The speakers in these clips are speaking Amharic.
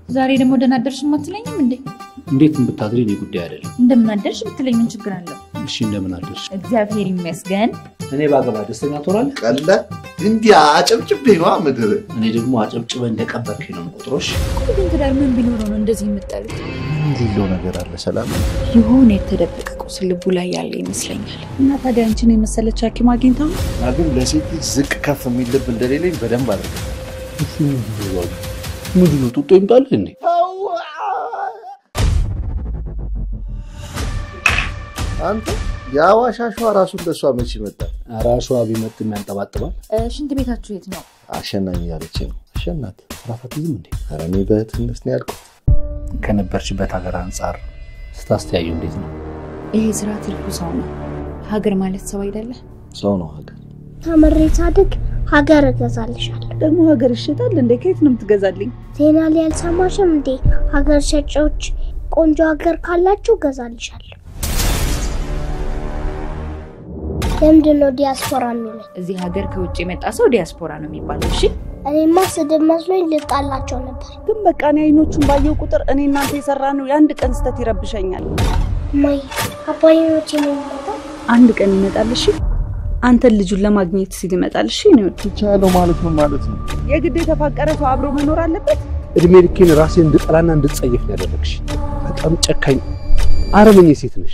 ዛሬ ደግሞ ደህና አደርሽ አትለኝም እንዴ? እንዴት ብታድሪ እኔ ጉዳይ አይደለም። እንደምን አደርሽ ብትለኝ ምን ችግር አለው? እሺ እንደምን አደርሽ? እግዚአብሔር ይመስገን። እኔ ባገባ ደስተኛ ትሆናለህ? ቀለ እንዲህ አጨብጭቤ ነዋ ምድር እኔ ደግሞ አጨብጭበ እንደቀበርክ ነው የምቆጥሮሽ። ቆይ ግን ትዳር ምን ቢኖረው ነው እንደዚህ የምጠሉት? የሌለው ነገር አለ ሰላም የሆነ የተደበቀ ቁስል ልቡ ላይ ያለ ይመስለኛል። እና ታዲያ አንቺን የመሰለች ሐኪም አግኝታ ነው? እና ግን ለሴት ልጅ ዝቅ ከፍ የሚል ልብ እንደሌለኝ በደንብ አድርገ ምንድን ነው ጡጦ ይምጣልህ እንዴ? አንተ የአዋሽ አሸዋ ራሱ እንደሷ መች ይመጣል? ራሿ ቢመጥም ያንጠባጥባል። ሽንት ቤታችሁ የት ነው? አሸናኝ ያለች ነው አሸናት ራፋትይም እንዴ? ኧረ እኔ በእህትነት ነው ያልኩት። ከነበርሽበት ሀገር አንጻር ስታስተያዩ እንዴት ነው? ይሄ ስራ ትልቁ ሰው ነው። ሀገር ማለት ሰው አይደለ? ሰው ነው ሀገር ተምሬ ሳድግ ሀገር እገዛልሻለሁ። ደግሞ ሀገር ይሸጣል እንዴ? ከየት ነው የምትገዛልኝ? ዜና ላይ አልሰማሽም እንዴ? ሀገር ሸጪዎች ቆንጆ ሀገር ካላችሁ እገዛልሻለሁ። ለምንድን ነው ዲያስፖራ የሚለኝ? እዚህ ሀገር ከውጭ የመጣ ሰው ዲያስፖራ ነው የሚባለው። እሺ እኔማ ስድብ መስሎኝ ልጣላቸው ነበር። ግን በቃ እኔ አይኖቹን ባየው ቁጥር እኔ እናንተ የሰራ ነው የአንድ ቀን ስህተት ይረብሸኛል። ማይ አባዬ መቼ ነው የሚመጣው? አንድ ቀን ይመጣል። እሺ አንተን ልጁን ለማግኘት ሲል ይመጣል። እሺ ነው ትቻለው ማለት ነው ማለት ነው። የግድ የተፋቀረ ሰው አብሮ መኖር አለበት። እድሜ ልኬን ራሴን እንድጠላና እንድጸየፍ ነው ያደረግሽ። በጣም ጨካኝ አረመኔ ሴት ነሽ።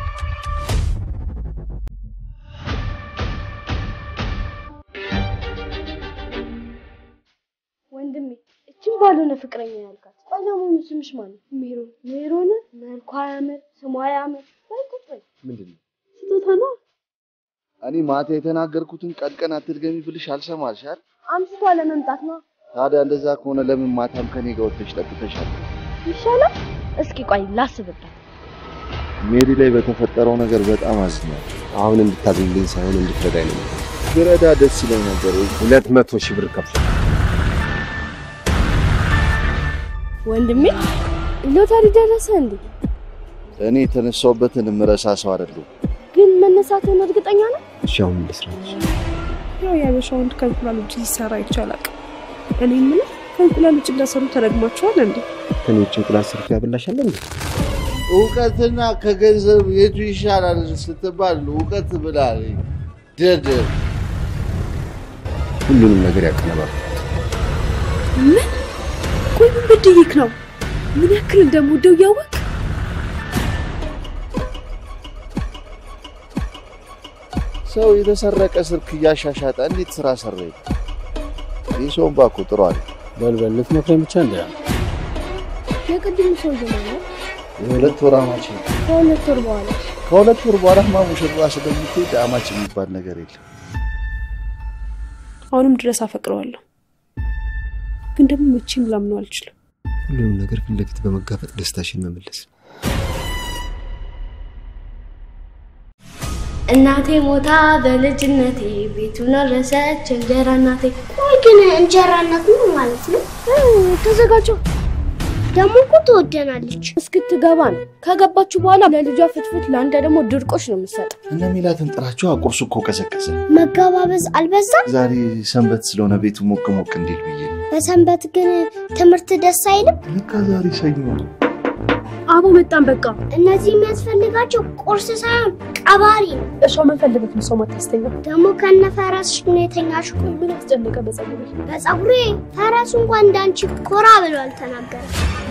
ወንድሜ እችን ባልሆነ ፍቅረኛ ያልካት ቆይ ለመሆኑ ስምሽ ማን ነው? ሜሮን ሜሮን መልኳ ያምር ስሟ ያምር በይ ቁጭ በይ ምንድን ነው ስጦታ ነው እኔ ማታ የተናገርኩትን ቀን ቀን አትድገሚ ብልሽ አልሰማልሻል። አምስቷ ለመምጣት ነው ታዲያ እንደዛ ከሆነ ለምን ማታም ከኔ ጋር ወጥተሽ ጠጥተሻል? ይሻላል እስኪ ቆይ ላስብበት ሜሪ ላይ በተፈጠረው ነገር በጣም አዝኛለሁ። አሁን እንድታዝልኝ ሳይሆን እንድትረዳኝ ነው። ብረዳ ደስ ይለኝ ነበር። ሁለት መቶ ሺህ ብር ከፍል ወንድሜ ሎተሪ ደረሰ እንዴ እኔ የተነሳውበትን ምረሳ ሰው አይደለሁም። ግን መነሳትን እርግጠኛ ነው እሺ፣ አሁን እንስራች። ያው የአበሻ ወንድ ከእንቁላል ውጭ ሲሰራ ይቻላል። እኔ የምልህ ከእንቁላል ውጭ እንዳሰሩ ተረግማችኋል እንዴ? ከኔ ውጭ እንቁላል ሰርቶ ያበላሻል እንዴ? እውቀትና ከገንዘብ የቱ ይሻላል ስትባል እውቀት ብላል ደደብ ሁሉንም ነገር ያቀነባል። ምን? ቆይ ምን በድዬክ ነው? ምን ያክል እንደምወደው እያወቅ ሰው የተሰረቀ ስልክ እያሻሻጠ እንዴት ስራ ሰራ? ይህ ሰውን ባኮ ጥሩ አለ። በልበል ልትመክረኝ ብቻ እንደ የቅድሙ ሰውዬ ማለት የሁለት ወር አማች ነው። ከሁለት ወር በኋላ ከሁለት ወር በኋላ ማ ሙሽራ ስለምትሄድ አማች የሚባል ነገር የለም። አሁንም ድረስ አፈቅረዋለሁ፣ ግን ደግሞ መቼም ላምነው አልችልም። ሁሉንም ነገር ፊት ለፊት በመጋፈጥ ደስታሽን መመለስ እናቴ ሞታ በልጅነቴ ቤቱን ረሰች እንጀራ እናቴ። ቆይ ግን እንጀራ እናት ምን ማለት ነው? ተዘጋጀው። ደግሞ እኮ ትወደናለች። እስክትገባ ነው። ከገባችሁ በኋላ ለልጇ ፍትፍት፣ ለአንተ ደግሞ ድርቆሽ ነው የምትሰጠው። እነ ሚላትን ጥራቸው። ቁርሱ እኮ ቀዘቀዘ። መገባበዝ አልበዛም? ዛሬ ሰንበት ስለሆነ ቤቱ ሞቅ ሞቅ እንዲል ብዬ ነው። በሰንበት ግን ትምህርት ደስ አይልም? ለካ ዛሬ ሰኞ ነው። አቦ መጣን። በቃ እነዚህ የሚያስፈልጋቸው ቁርስ ሳይሆን ቀባሪ ነው። እርሻው ምን ፈልገት ነው ሰው ማታስተኛ? ደግሞ ከነ ፈረስሽ ነው የተኛሽው። ምን አስጨነቀ በጸጉሬ? በፀጉሬ ፈረሱ እንኳን እንዳንቺ ኮራ ብሎ አልተናገረም።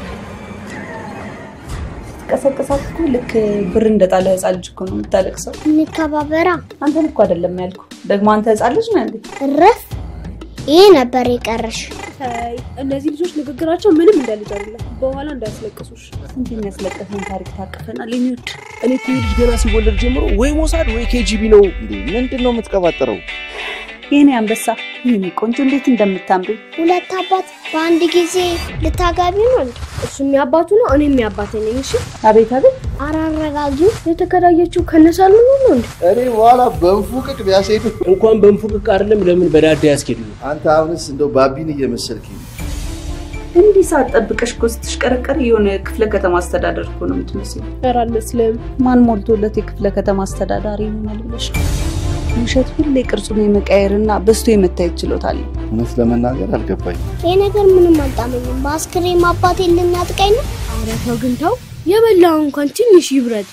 ቀሰቀሳት እኮ ልክ ብር እንደጣለ ህፃን ልጅ እኮ ነው የምታለቅሰው። እንከባበራ አንተን እኮ አይደለም ያልኩ። ደግሞ አንተ ህፃን ልጅ ነህ እንዴ? እረፍ። ይሄ ነበር የቀረሽ። አይ እነዚህ ልጆች ንግግራቸው ምንም እንደ ልጅ አይደለም። በኋላ እንዳያስለቅሱሽ። ስንት የሚያስለቅሰን ታሪክ ታቅፈናል። የሚወድ እኔ እኮ ይህ ልጅ ገና ሲወለድ ጀምሮ ወይ ሞሳድ ወይ ኬጂቢ ነው። እንዴ ምንድን ነው የምትቀባጠረው? የኔ አንበሳ፣ የኔ ቆንጆ እንዴት እንደምታምሪ ሁለት አባት በአንድ ጊዜ ልታጋቢ ነው እንዴ? እሱ የሚያባቱ ነው፣ እኔ የሚያባቴ ነኝ። እሺ አቤት አቤት። አራረጋጊው የተከራየችው ከነሳሎኑ ነው እንዴ? እኔ በኋላ በንፉቅቅ ቢያስሄዱ እንኳን በንፉቅቅ አይደለም ለምን በዳዳ ያስኬዱ አንተ አሁንስ እንደው ባቢን እየመሰልክ ነው። እንዲህ ሰዓት ጠብቀሽ እኮ ስትሽቀረቀር የሆነ ክፍለ ከተማ አስተዳደር እኮ ነው የምትመስለው። ኧረ አልመስልም። ማን ሞልቶለት የክፍለ ከተማ አስተዳዳሪ ይሆናል ብለሽ ነው? ውሸት ሁሌ ቅርጹን የመቀየርና በስቶ የመታየት ችሎታ አለው። እውነት ለመናገር አልገባኝ። ይህ ነገር ምንም አልጣመኝም። በአስክሬም አባቴ ልናጥቀኝ ነው። ኧረ ተው ግን ተው፣ የበላው እንኳን ትንሽ ይብረድ።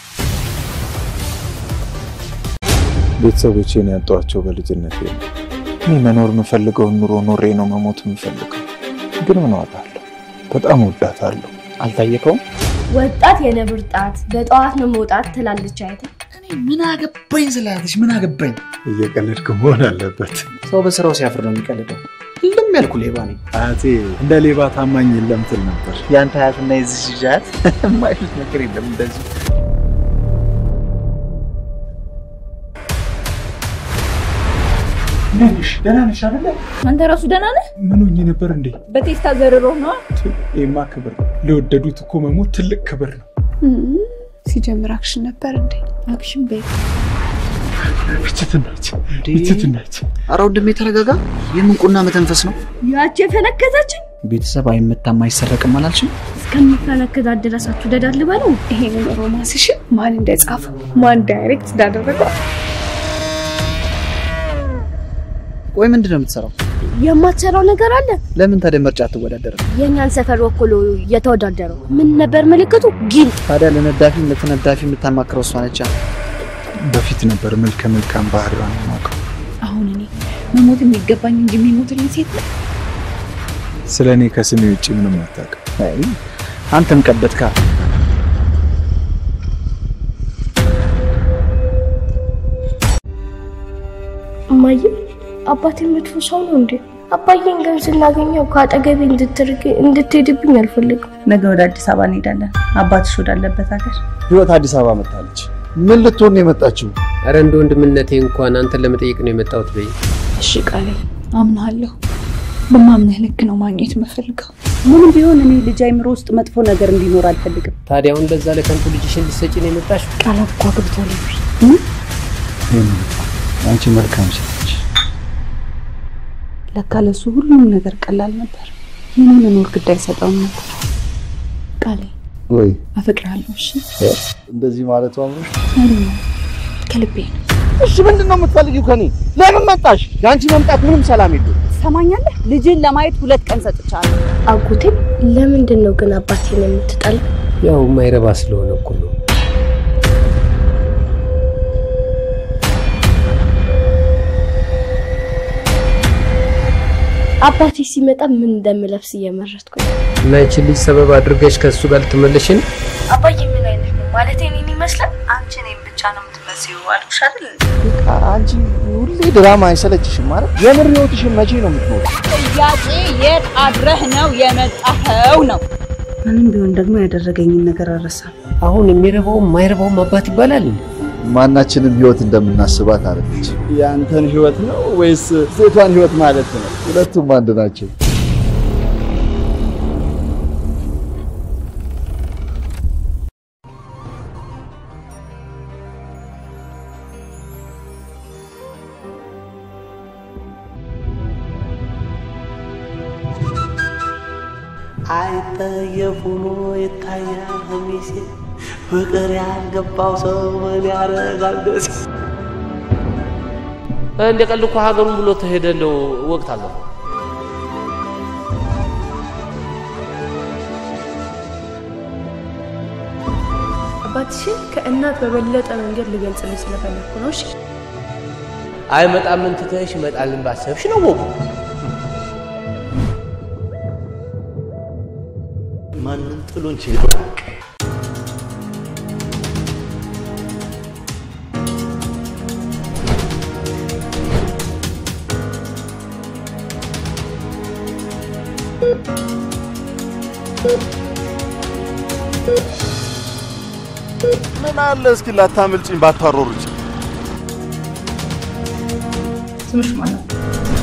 ቤተሰቦቼን ያጧቸው በልጅነት እኔ መኖር የምፈልገውን ኑሮ ኖሬ ነው መሞት የምፈልገው። ግን ምን ዋጋ አለው? በጣም ወዳታለሁ። አልታየከውም? ወጣት የነብር ጣት በጠዋት ነው መውጣት ትላለች አይተ ምን አገባኝ ስላለች ምን አገባኝ። እየቀለድክ መሆን አለበት። ሰው በስራው ሲያፍር ነው የሚቀልደው። ሁሉም ያልኩ ሌባ ነኝ። አያቴ እንደ ሌባ ታማኝ የለም ትል ነበር። የአንተ አያትና የዚህ ልጅ አያት የማይሉት ነገር የለም እንደዚህ ደህና ነሽ አይደለ? አንተ ራሱ ደህና ነህ? ምን ሆኜ ነበር እንዴ? በቴስታ ዘርሮ ነዋ። ይሄማ ክብር ነው። ለወደዱት እኮ መሞት ትልቅ ክብር ነው። ሲጀምር አክሽን ነበር እንዴ? አክሽን ቤት ብችትናች ብችትናች አረ ወንድሜ ተረጋጋ። የምንቁና መተንፈስ ነው። ያቺ የፈነከተችን ቤተሰብ አይመታም አይሰረቅም አላልሽም? እስከሚፈነከታት ድረስ አትውደዳል በለው። ይሄንን ሮማንስሽን ማን እንደጻፈው ማን ዳይሬክት እንዳደረገው ቆይ ምንድን ነው የምትሰራው? የማትሰራው ነገር አለ። ለምን ታዲያ ምርጫ አትወዳደርም? የእኛን ሰፈር ወክሎ እየተወዳደረው ምን ነበር ምልክቱ? ጊል ታዲያ ለነዳፊም ለተነዳፊ የምታማክረው እሷ ነቻ። በፊት ነበር መልከ መልካም ባህሪዋን የማውቀው። አሁን እኔ መሞት የሚገባኝ እንጂ የሚሞትልኝ ሴት ነው። ስለ እኔ ከስሜ ውጭ ምንም አታውቅም። አይ አንተም ቀበትካ። እማዬ አባቴ መጥፎ ሰው ነው እንዴ? አባዬን ግን ስናገኘው ከአጠገቤ እንድትርቅ እንድትሄድብኝ አልፈልግም። ነገ ወደ አዲስ አበባ እንሄዳለን። አባትሽ ወዳለበት ሀገር ህይወት አዲስ አበባ መጥታለች። ምን ልትሆን ነው የመጣችው? አረ እንደ ወንድምነቴ እንኳን አንተን ለመጠየቅ ነው የመጣሁት በይ። እሺ ቃሌ አምናለሁ። በማምነህ ልክ ነው ማግኘት የምፈልገው። ምንም ቢሆን እኔ ልጅ አይምሮ ውስጥ መጥፎ ነገር እንዲኖር አልፈልግም። ታዲያ አሁን ለዛ ለከንቱ ልጅሽን ልትሰጪ ነው የመጣሽ? ቃላት እኮ አግብቷል። አንቺ መልካም ሴት ነሽ። ለካ ለሱ ሁሉም ነገር ቀላል ነበር። የኔ መኖር ግድ አይሰጠውም ነበር። ቃሌ ወይ አፈቅርሃለሁ። እሺ እንደዚህ ማለቱ አምሮሽ? አይደለም ከልቤ ነው። እሺ ምንድን ነው የምትፈልጊው ከኔ? ለምን መጣሽ? የአንቺ መምጣት ምንም ሰላም የለውም። ትሰማኛለህ? ልጅን ለማየት ሁለት ቀን ሰጥቻለሁ። አጎቴ ለምንድን ነው ግን አባቴን የምትጠላው? ያው የማይረባ ስለሆነ እኮ ነው። አባቴ ሲመጣ ምን እንደምለብስ እየመረጥኩ ነው። እና ይቺን ልጅ ሰበብ አድርገሽ ከእሱ ጋር ልትመለሽን? አባዬ ምን አይነት ነው ማለት እኔን ይመስላል? አንቺ እኔን ብቻ ነው የምትመስዩ አልኩሽ አይደል? አንቺ ሁሌ ድራማ አይሰለችሽም ማለት? የምር ህይወትሽን መቼ ነው የምትኖር? ጥያቄ የት አድረህ ነው የመጣኸው ነው። ምንም ቢሆን ደግሞ ያደረገኝን ነገር አልረሳም። አሁን የሚረባውም የማይረባውም አባት ይባላል እንዴ? ማናችንም ህይወት እንደምናስባት አለች። የአንተን ህይወት ነው ወይስ ሴቷን ህይወት ማለት ነው? ሁለቱም አንድ ናቸው። አይጠየፍ ሆኖ ይታያል ቀሚሴ ፍቅር ያልገባው ሰው ምን ያደርጋል ደሴ እንደ ቀልድ እኮ ሀገሩን ብሎ ተሄደለው ወቅት አለፈው። አባትሽን ከእናት በበለጠ መንገድ ልገልጽልሽ ስለፈለግኩ ነው። እሺ አይመጣም እንትተሽ ይመጣልን ባሰብሽ ነው ወጉ። ማንም ጥሎን ችግር ምን አለ እስኪ ላታምልጭኝ ባታሮርጭ። ስምሽ ማን ነው?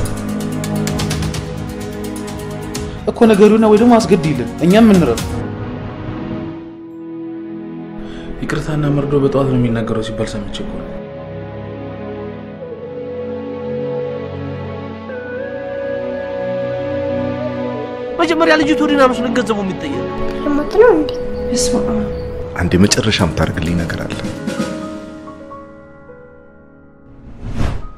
እኮ ነገሩና ወይ ደግሞ አስገድይልን እኛም እንረፍ። ይቅርታና መርዶ በጠዋት ነው የሚናገረው ሲባል ሰምቼ እኮ ነው። መጀመሪያ ልጅቱ ዲና መስሎኝ ገንዘቡ የሚጠየቅ ልሞት ነው እንዴ? በስመ አብ አንድ የመጨረሻ የምታደርግልኝ ነገር አለ።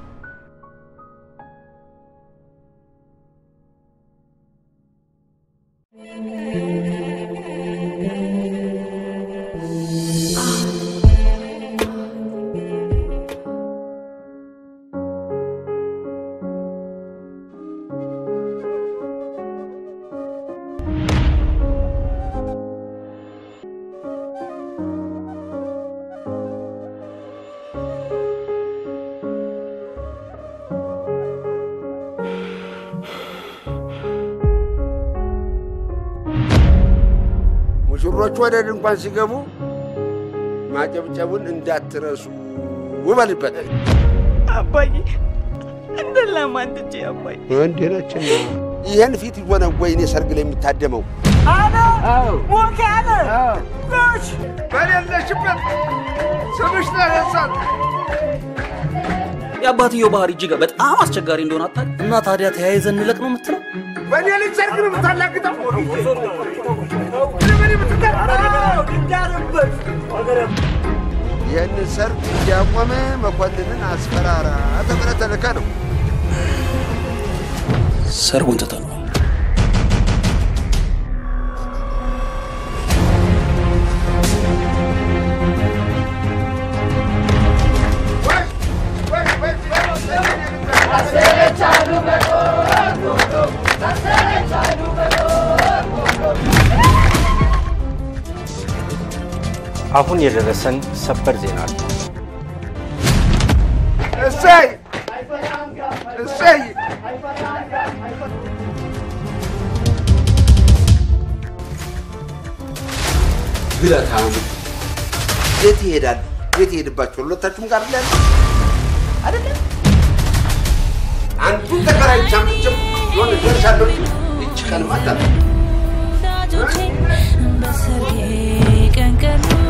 ሙሽሮቹ ወደ ድንኳን ሲገቡ ማጨብጨቡን እንዳትረሱ ውበልበት። አባዬ እንደ ለማንድጄ አባዬ እንዴ ነችና ይህን ፊት ሆነ ወይኔ ሰርግ ላይ የሚታደመው አለ ሞክ ያለ ሎች በሌለሽበት ስምሽ ተነሳት። የአባትየው ባህሪ እጅግ በጣም አስቸጋሪ እንደሆነ አታውቅም? እና ታዲያ ተያይዘን እንለቅ ነው የምትለው? በእኔ ልጅ ሰርግ ነው የምታላግጠው? ይህን ሰርግ እንዲያቆመ መኮንንን አስፈራራ ተብለህ ተልከህ ነው። ሰርጉን ትተነዋል። አሁን የደረሰን ሰበር ዜና አለ። እሰይ እሰይ! ግለታሙ የት ይሄዳል? የት ይሄድባቸዋል? ሁለታችሁም ጋር ላይ አይደለም። አንዱን ተከራይ ቻምጭም የሆነ ደርሻለሁ። ይች ቀን ማታ በሰርጌ ቀን ቀኑ